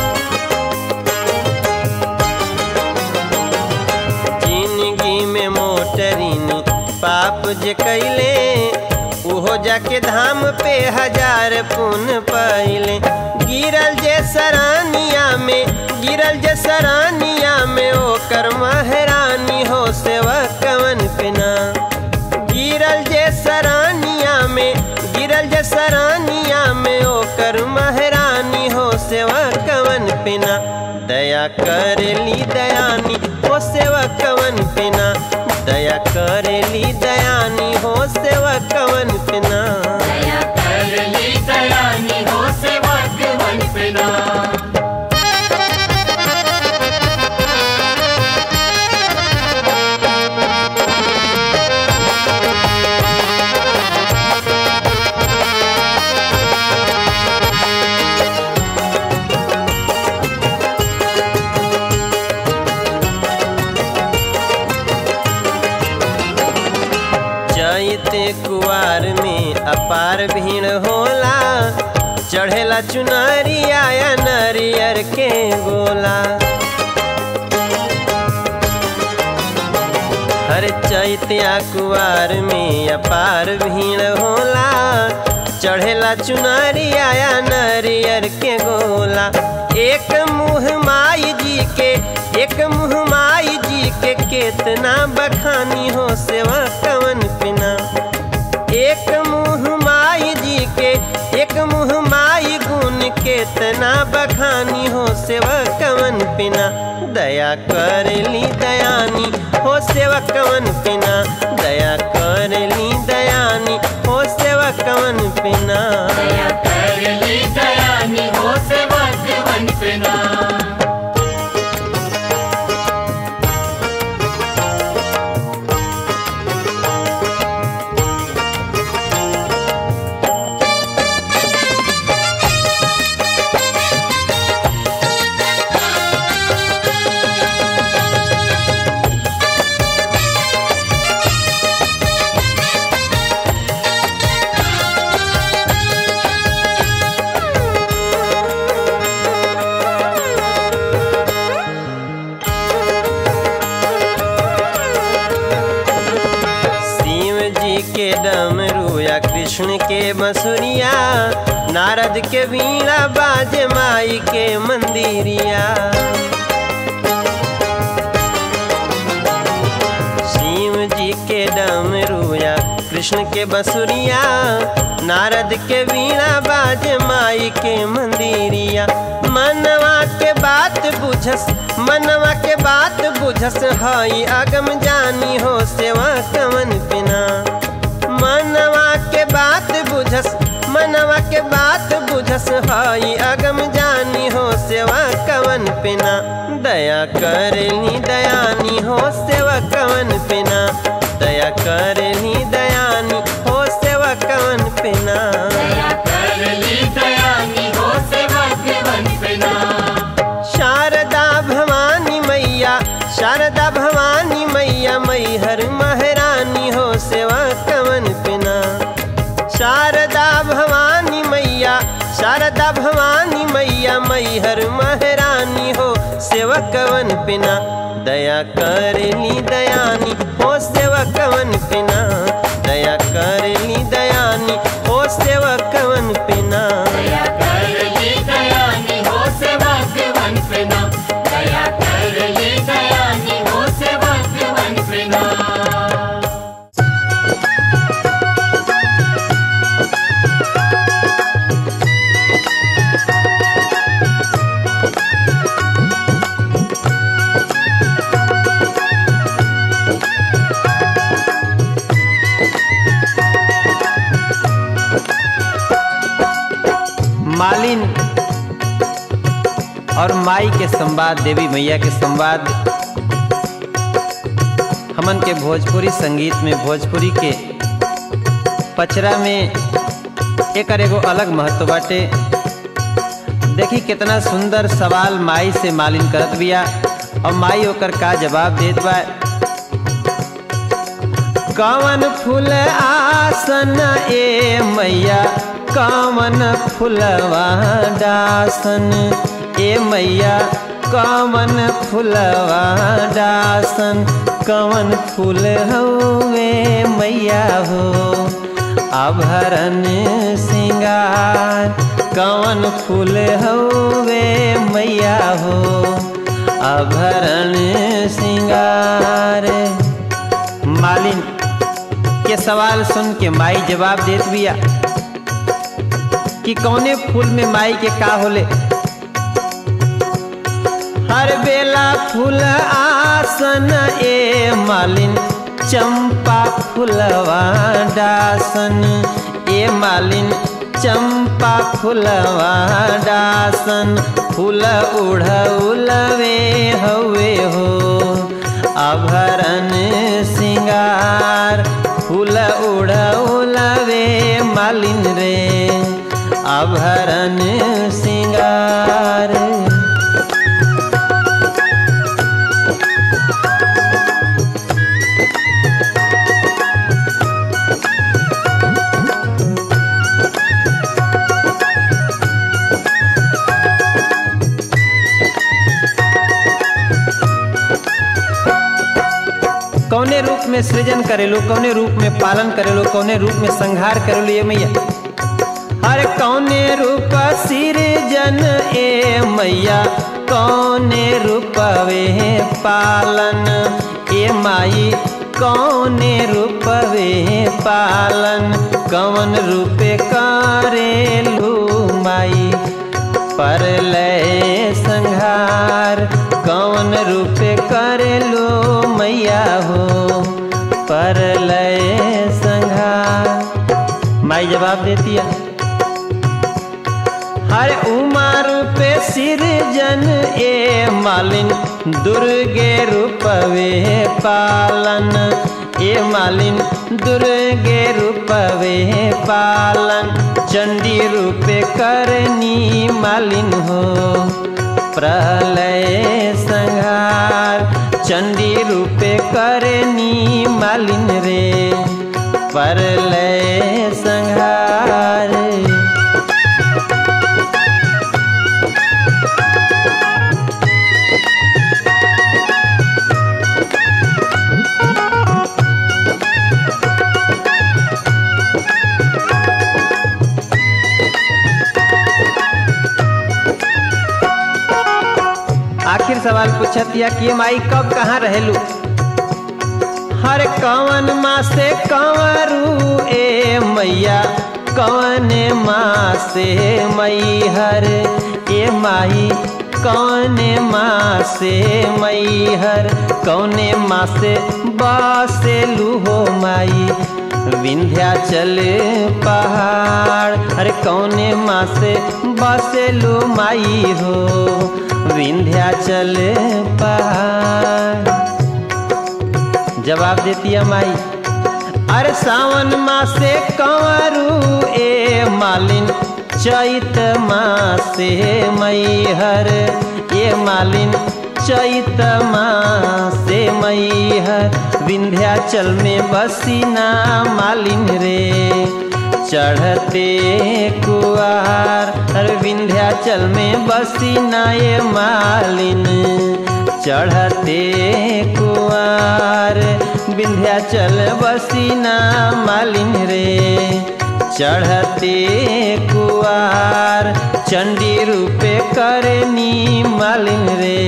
जिंदगी में मोटरिन पाप जे कैले ओहो जाके धाम पे हजार पुन पहिले गिरल जे सरानिया में गिरल जे सरानिया में ओकर महरानी हो सेवा कवन पिना गिरल जे सरानिया में गिरल जे सरानिया में ओकर महरानी हो सेवा कवन पिना दया कर ली दयानी हो सेवा कवन पिना दया कर ली दयानी हो सेवा कवन पिना दया कर ली दयानी हो सेवा के मन पे ना चैते कुआर में अपार भीड़ होला चढ़ेला चुनरी आया नरियर के गोला हर चैतिया कुआर में अपार भीड़ होला चढ़ेला चुनरी आया नरियर के गोला एक मुँह माई जी के एक मुँह माई जी के केतना बखानी हो सेवा कवन पिना एक मुँह माई जी के एक मुँह माई गुण केतना बखानी हो सेवा कवन पिना दया कर ली दयानी हो सेवा कवन पिना दया कर ली दयानी हो सेवा कवन पिना दया कर ली दयानी हो सेवा के मन पे ना शिव जी के डमरू या कृष्ण के बंसुरिया नारद के वीणा बाज माई के मंदिरिया शिव जी के डमरू या कृष्ण के बंसुरिया नारद के वीणा बाज माई के मंदिरिया मनवा के बात बुझस मनवा के बात बुझस हई अगम जानी हो सेवा कवन पिना मनवा के बात बुझस मनवा के बात बुझस हई अगम जानी हो सेवा कवन पिना दया करनी दयानी हो सेवा कवन पिना दया करनी दयानी हो सेवा कवन पिना दया कर ली दयानी हो सेवा के मन पे ना शारदा भवानी मैया शारदा भवानी मैया मैहर महारानी हो सेवा कवन पिना शारदा भवानी मैया शारदा भवानी मैया मैहर मह सेवकवन पिना दया करली दयानी हो सेवकवन पिना दया करली दयानी हो सेवकवन पिना दया करली दयानी हो सेवकवन पिना दया करली दयानी हो सेवकवन पिना मालिन और माई के संवाद देवी मैया के संवाद हमन के भोजपुरी संगीत में भोजपुरी के पचरा में एकर एगो अलग महत्व बाटे देखी कितना सुंदर सवाल माई से मालिन करत बिया और माई ओकर का जवाब देत बा कवन फूल आसन ए मैया कवन फुलवा डासन ए मैया कवन फुलवा डासन कवन फूल हवे मैया हो आभरण सिंगार कवन फूल हवे मैया हो आभरण सिंगार मालिन के सवाल सुन के माई जवाब देत बिया कि कौने फूल में माई के का होले हर बेला फूल आसन ए मालिन चंपा फूलवा डासन ए मालिन चंपा फूलवा डासन फूल उड़ौलवे हवे हो आभरण सिंगार फूल उड़ौलवे मालिन रे आभरण सिंगार कौने रूप में सृजन करेलो कौने रूप में पालन करेलो कौने रूप में संहार करेलो ये मैया हर कौने रूप सृजन ए मैया कौने रूपवे पालन ए माई कौने रूपवे पालन कौन रूपे करेलू माई पर लय संहार कौन रूप कर लो मैया हो पर लय संहार माई जवाब देती है हर उमा रूपे सिरजन ए मालिन दुर्गे रूपवे पालन ए मालिन दुर्गे रूपवे पालन चंडी रूपे करनी मालिन हो प्रलय संहार चंडी रूपे करनी मालिन रे परलय संहार आखिर सवाल पूछतिया कि माई कब कहाँ रहेलू हर कवन माँ से कंवरू ए मैया कवन माँ से मई हर ए माई कौन माँ से मई हर कौने माँ से बासे लूहो माई विंध्याचल पहाड़ अरे कौने माँ से बसेलू माई हो विंध्याचल पहाड़ जवाब देती है माई अरे सावन मासे कंवरू ए मालिन चैत मासे मैहर ए मालिन चैत मासे मैहर विंध्याचल में बसीना मालिन रे चढ़ते कुआर अरे विंध्याचल में बसी नाये मालिन चढ़ते कुआर विंध्याचल बसी ना मालिन रे चढ़ते कुआर चंडी रूपे करनी मालिन रे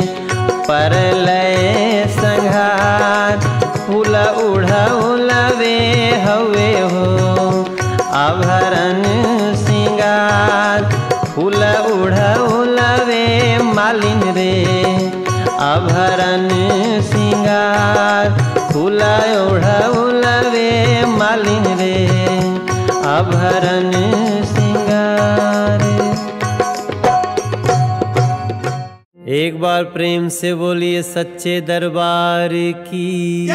परलय संघार फूल उड़ा उलवे हवे हो आभरण सिंगार फूल उड़ा उलवे मालिन रे आभरण सिंगार फूल उड़ा उलवे मालिन रे आभरण सिंगार एक बार प्रेम से बोलिए सच्चे दरबार की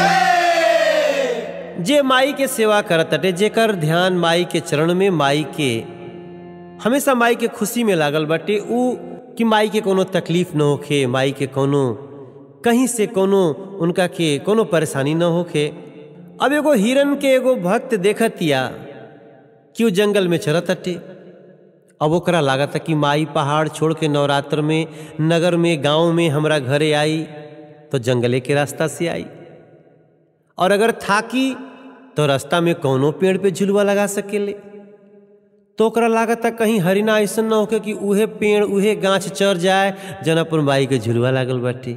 जे माई के सेवा करत अटे जेकर ध्यान माई के चरण में माई के हमेशा माई के खुशी में लागल बाटे ऊ कि माई के कोनो तकलीफ न होखे माई के कोनो कहीं से कोनो उनका के कोनो परेशानी न होखे अब एगो हिरन के एगो भक्त देखतिया कि ऊ जंगल में चरत अटे अब ओकरा लागत कि माई पहाड़ छोड़ के नवरात्र में नगर में गांव में हमरा घरे आई तो जंगले के रास्ता से आई और अगर थाकी तो रास्ता में कौनो पेड़ पे झुलवा लगा सकेले तो ओकरा लागत कहीं हरिना ऐसा न होके कि उहे पेड़ उहे गाछ चढ़ जाए जनपुर माई के झुलवा लागल बाटे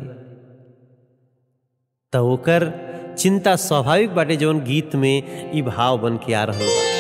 तो ओकर चिंता स्वाभाविक बाटे जौन गीत में ई भाव बन के आ रहा बा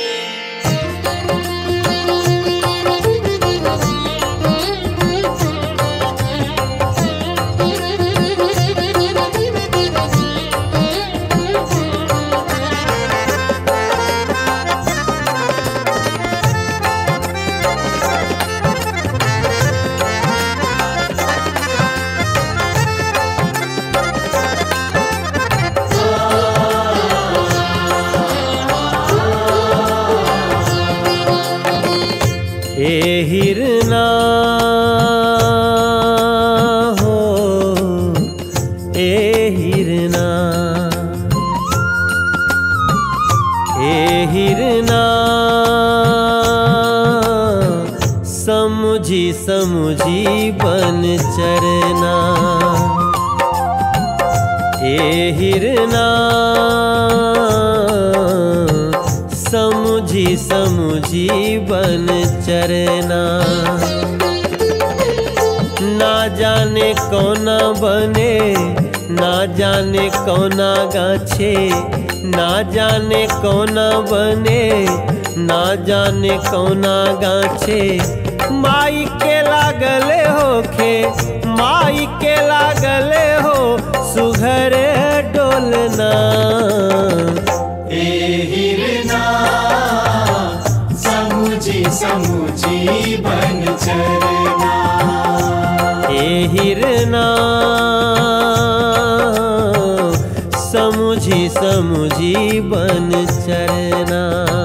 ए हिरना हो ए हिरना ए हिरना समुझी समुझी बन चरना ए हिरना समुझी समुझी बन चरना ना जाने कौना बने ना जाने कौना गाछे ना जाने कौना बने ना जाने कौना गाछे माई के लागले होखे माई के लागले हो सुघर डोलना समुझी समुझी बन चरना ए हिरना समुझी समुझी बन चरना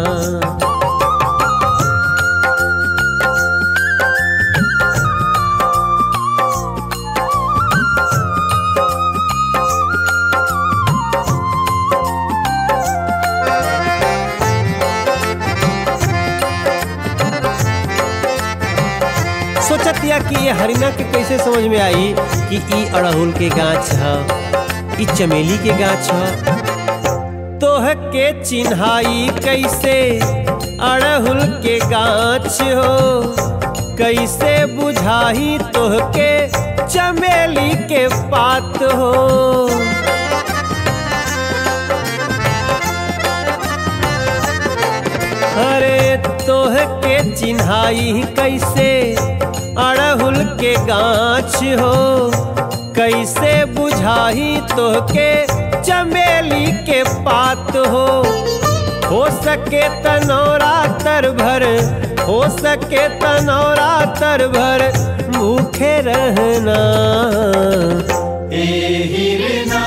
सोचतिया कि ये हरिना के कैसे समझ में आई कि ई अड़हुल के गाछ ह ई चमेली के गाछ ह तोह के चिन्हाई कैसे अड़हुल के गाछ हो कैसे बुझाही तोह के चमेली के पात हो अरे तोह के चिन्हाई कैसे अड़हुल के गाछ हो कैसे बुझाही तोह के चमेली के पात हो हो सके तनौरा तर भर हो सके तनौरा तर भर भूखे रहना ए हिरना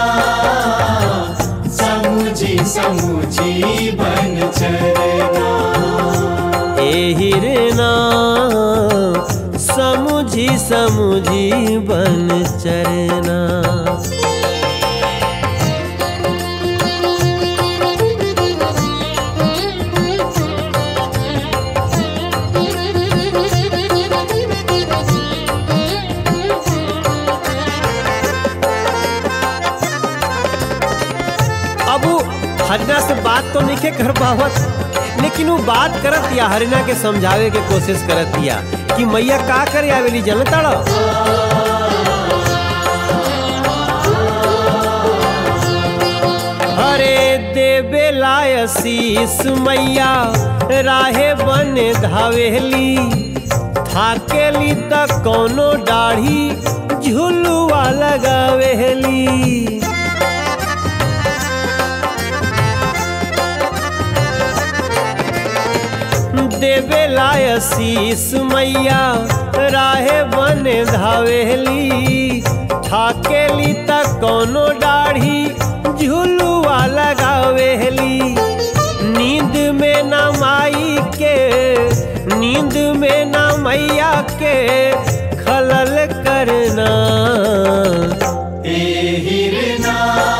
समुझी समुझी बन चरना ए हिरना समुझी समुझी बन चरना हरिना से बात तो नहीं कर पावत लेकिन वो बात करत या हरिना के समझावे के कोशिश करत या कि मैया का करे आवेली जनता हरे देवे लायसीस मैया राहे बन धावेली थाकेली त कोनो दाढ़ी झुलुआ लगावेली देवे लायसीस मैया राहे बन धावेली थाकेली त कोनो दाढ़ी झुलुआ लगावेली नींद में न माई के नींद में न मैया के खलल करना हिरना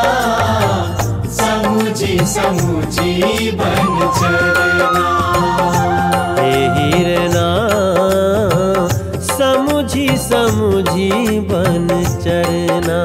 समुझी समुझी बन चरना हे हिरना समुझी समुझी बन चरना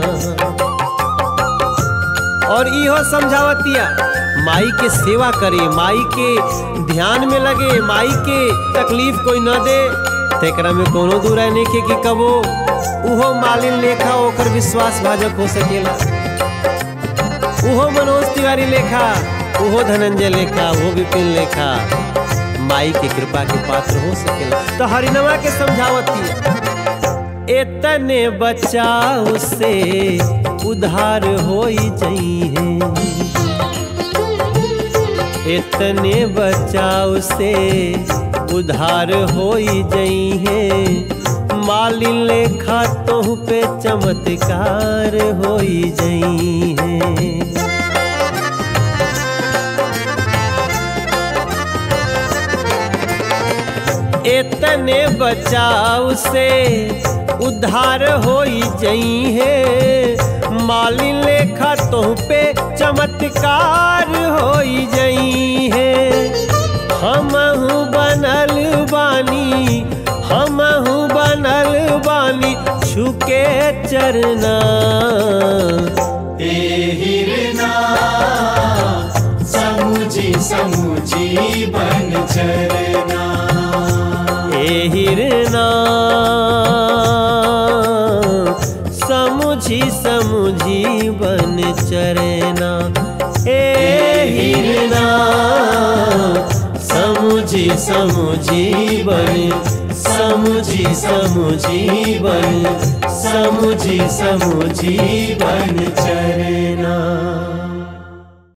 और इहो समझावतिया माई के सेवा करे माई के ध्यान में लगे माई के तकलीफ कोई न दे तेकरा में कोनो दूरा नहीं के कि कबो उहो मालिन लेखा ओकर विश्वास भाजक हो सकेला उहो मनोज तिवारी लेखा उहो धनंजय लेखा वो विपिन लेखा माई के कृपा के पात्र हो सकेला तो हरिनवा के समझावती एतने बचाव से उधार होई जइहे इतने बचाव से उधार होई जइहे मालिन लेखा तोह पे चमत्कार होई जइहे इतने बचाव से उद्धार होई जई है मालिन लेखा तोह पे चमत्कार होई जई है हमहू बनल बानी हमहू बनल बानी छुके चरना हिरना समुझी समुझी बन चरना ए हिरना समुझी समुझी बन चरना ए हिरना समुझी समुझी बन समुझी समुझी बन समुझी समुझी बन चरना